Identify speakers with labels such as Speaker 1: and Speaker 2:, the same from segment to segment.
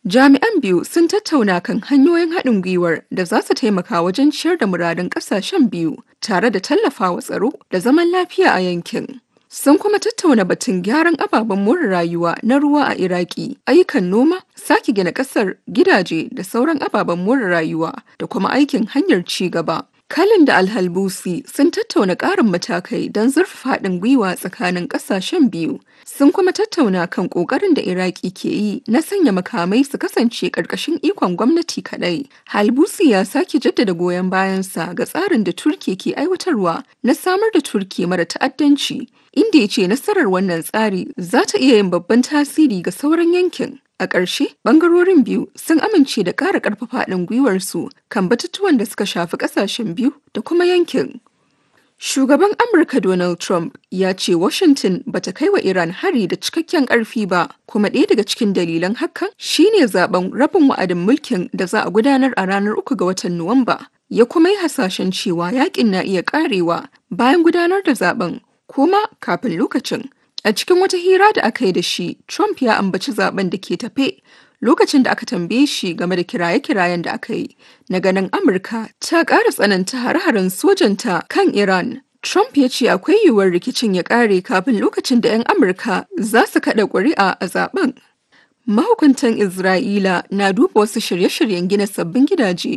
Speaker 1: Jami'an biyu sun tattauna kan hanyoyin haɗin gwiwar da za su taimaka wajen ciyar da muradun ƙasashen biyu tare da tallafawa tsaro da zaman lafiya a yankin. Sun kuma tattauna batun gyaran ababen more rayuwa na ruwa a Iraki, ayyukan noma, sake gina ƙasar, gidaje da sauran ababen more rayuwa da kuma aikin hanyar ci gaba. Kalin da Alhalbusi sun tattauna ƙarin matakai don zurfafa haɗin gwiwa tsakanin ƙasashen biyu. Sun kuma tattauna kan ƙoƙarin da Iraki ke yi na sanya makamai su kasance ƙarƙashin ikon gwamnati kaɗai. Halbusi ya sake jaddada goyon bayansa ga tsarin da Turki ke aiwatarwa na samar da Turki mara ta'addanci, inda ya ce nasarar wannan tsari za ta iya yin babban tasiri ga sauran yankin. A ƙarshe, ɓangarorin biyu sun amince da ƙara ƙarfafa haɗin gwiwarsu kan batutuwan da suka shafi ƙasashen biyu da kuma yankin. Shugaban Amurka Donald Trump ya ce Washington bata kai wa Iran hari da cikakken ƙarfi ba, kuma ɗaya daga cikin dalilan hakan shine zaben rabin wa'adin mulkin da za a gudanar a ranar uku ga watan Nuwamba. Ya kuma yi hasashen cewa yakin na iya ƙarewa bayan gudanar da zaben, kuma kafin lokacin. A cikin wata hira da aka yi da shi, Trump ya ambaci zaben da ke tafe lokacin da aka tambaye shi game da kiraye-kirayen da aka yi na ganin Amurka ta ƙara tsananta hare-haren sojanta kan Iran. Trump ya ce akwai yiwuwar rikicin ya ƙare kafin lokacin da 'yan Amurka za su kaɗa ƙuri'a a zaben. Mahukuntan Isra'ila na duba wasu shirye-shiryen gina sabbin gidaje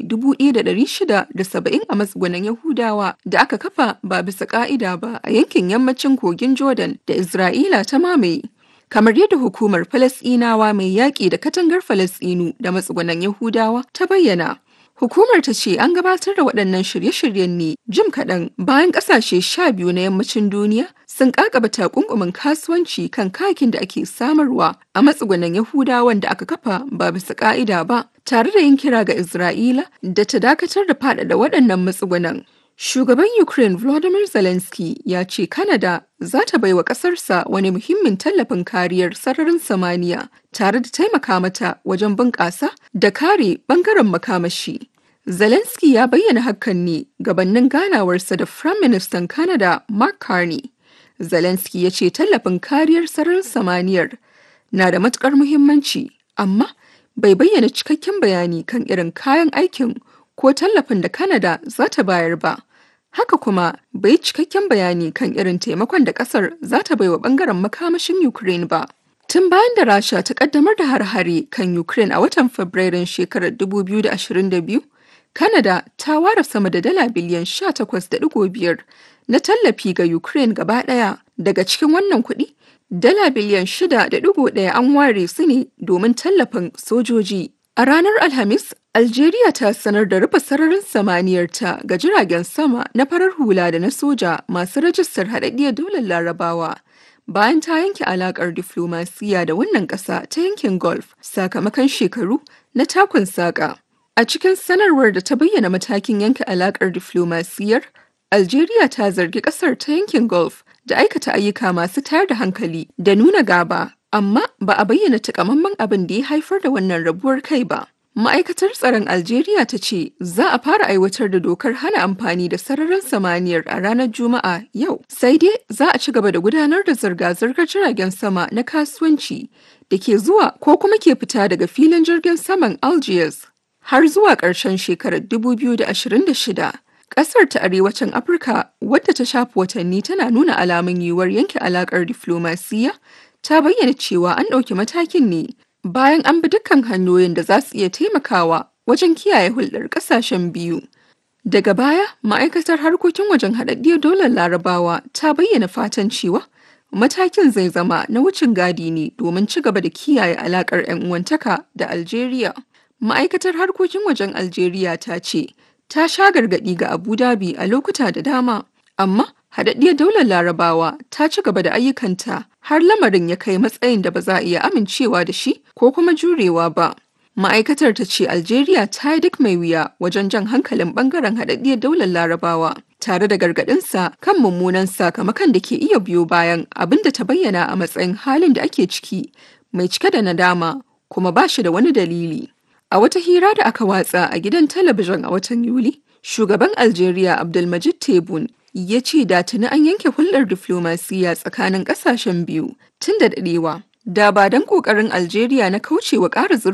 Speaker 1: 1,670 a matsugunan Yahudawa da aka kafa ba bisa ƙa'ida ba a yankin yammacin kogin Jordan da Isra'ila ta mamaye. Kamar yadda hukumar Falasɗinawa mai yaƙi da katangar Falasɗinu da matsugunan Yahudawa ta bayyana. Hukumar ta ce an gabatar da waɗannan shirye-shiryen ne jim kaɗan bayan ƙasashe sha biyu na yammacin duniya sun ƙaƙaba takunkumin kasuwanci kan kayakin da ake samarwa a matsugunan Yahudawan da aka kafa ba bisa ƙa'ida ba, tare da yin kira ga Isra'ila da ta dakatar da faɗaɗa waɗannan matsugunan. Shugaban Ukraine Volodymyr Zelensky ya ce Canada za ta baiwa ƙasarsa wani muhimmin tallafin kariyar sararin samaniya tare da taimaka mata wajen bunƙasa da kare ɓangaren makamashi. Zelensky ya bayyana hakan ne gabanin ganawarsa da Prime Minister Canada Mark Carney. Zelensky ya ce tallafin kariyar sararin samaniyar na da matukar muhimmanci, amma bai bayyana cikakken bayani kan irin kayan aikin ko tallafin da Canada za ta bayar ba. Haka kuma bai cikakken bayani kan irin taimakon da kasar za ta baiwa bangaren makamashin Ukraine ba. Tun bayan da Rasha ta kaddamar da har-hare kan Ukraine a watan Fabrairun shekarar 2022, Canada ta ware sama da dala biliyan 18.5 na tallafi ga Ukraine gaba ɗaya. Daga cikin wannan kuɗi, dala biliyan 6.1 an ware su ne domin tallafin sojoji. A ranar Alhamis, Algeria ta sanar da rufe sararin samaniyarta ga jiragen sama na farar hula da na soja masu rajistar haɗaɗɗiyar daular Larabawa. Bayan ta yanke alakar diflomasiya da wannan ƙasa ta yankin Gulf sakamakon shekaru na takun saƙa. A cikin sanarwar da ta bayyana matakin yanke alakar diflomasiyar, Algeria ta zargi ƙasar ta yankin Gulf da aikata ayyuka masu tayar da hankali da nuna gaba, amma ba a bayyana takamaiman abin da ya haifar da wannan rabuwar kai ba. Ma'aikatar tsaron Algeria ta ce za a fara aiwatar da dokar hana amfani da sararin samaniyar a ranar Juma'a yau. Sai dai za a ci gaba da gudanar da zirga-zirgar jiragen sama na kasuwanci da ke zuwa ko kuma ke fita daga filin jirgin saman Algiers har zuwa ƙarshen shekarar 2026. Ƙasar ta arewacin Afirka wadda ta shafi watanni tana nuna alamun yiwuwar yanke alaƙar diflomasiyya ta bayyana cewa an ɗauki matakin ne bayan an bi dukkan hanyoyin da za su iya taimakawa wajen kiyaye hulɗar ƙasashen biyu. Daga baya, ma'aikatar harkokin wajen haɗaɗɗiyar dolar larabawa ta bayyana fatan cewa matakin zai zama na wucin gadi ne domin ci gaba da kiyaye alaƙar 'yan uwantaka da Algeria. Ma'aikatar harkokin wajen Algeria ta ce, ta sha gargaɗi ga Abu Dhabi a lokuta da dama, amma haɗaɗɗiyar daular larabawa ta ci gaba da ayyukanta har lamarin ya kai matsayin da ba za a iya amincewa da shi ko kuma jurewa ba. Ma'aikatar ta ce Algeria ta yi duk mai wuya wajen jan hankalin bangaren haɗaɗɗiyar daular larabawa tare da gargaɗinsa kan mummunan sakamakon da ke iya biyo bayan abin da ta bayyana a matsayin halin da ake ciki mai cike da nadama kuma ba shi da wani dalili. A wata hira da aka watsa a gidan talabijin a watan Yuli, shugaban Algeria Abdulmajid Tebboune ya ce da tuni an yanke hulɗar diflomasiyya tsakanin ƙasashen biyu tun da daɗewa. Da ba don ƙoƙarin Algeria na kaucewa ƙara